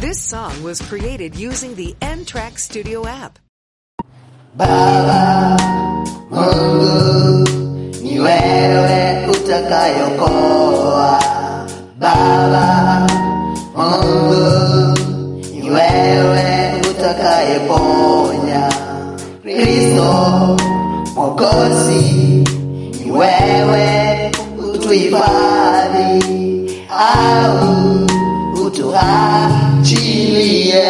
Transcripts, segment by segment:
This song was created using the N Track Studio app. Baba Mungu, ni wewe utakayokoa. Baba Mungu, ni wewe utakayeponya. Kristo Mwokozi, ni wewe utuhifadhi au utuachilie.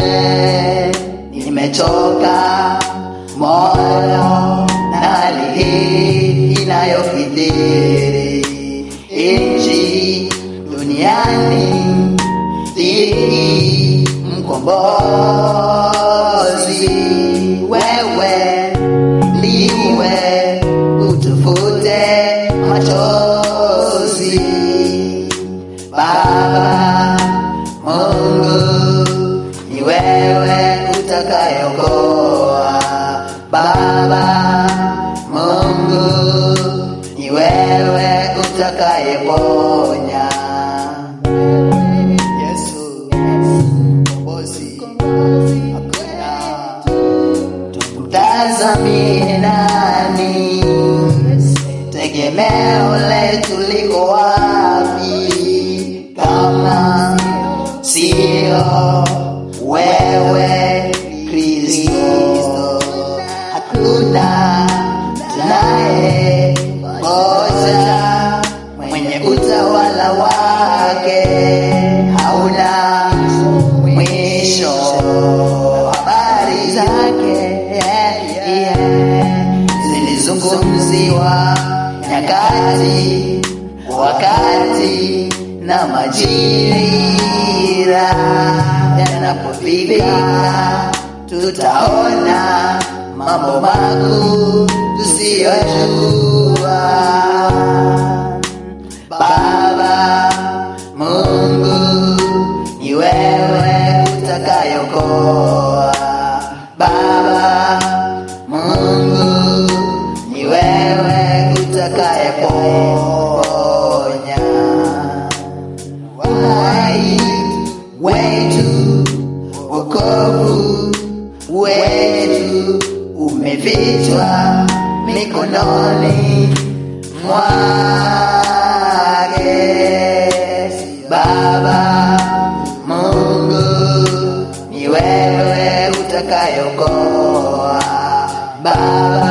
Nimechoka moyo na hali hii inayokithiri nchi duniani, dhiki mkombozi, wewe ndiwe utufute machozi. Baba Mungu, ni wewe utakayeokoa. Baba Mungu, ni wewe utakayeponya. Yesu mkombozi, hakuna tumtazamie nani? Tegemeo letu liko wapi kama sio wewe Kristo? Hakuna tunaye ngoja mwenye utawala wake hauna mwisho. Habari zake zilizungumziwa nyakati, wakati na majira yanapofika, tutaona mambo makuu tusiyojua. Baba Mungu, ni wewe utakayokoa. Baba Mungu, ni wewe utakayeponya. Uhai wetu, wokovu wetu umefichwa mikononi mwake. Baba Mungu, ni wewe utakayokoa. Baba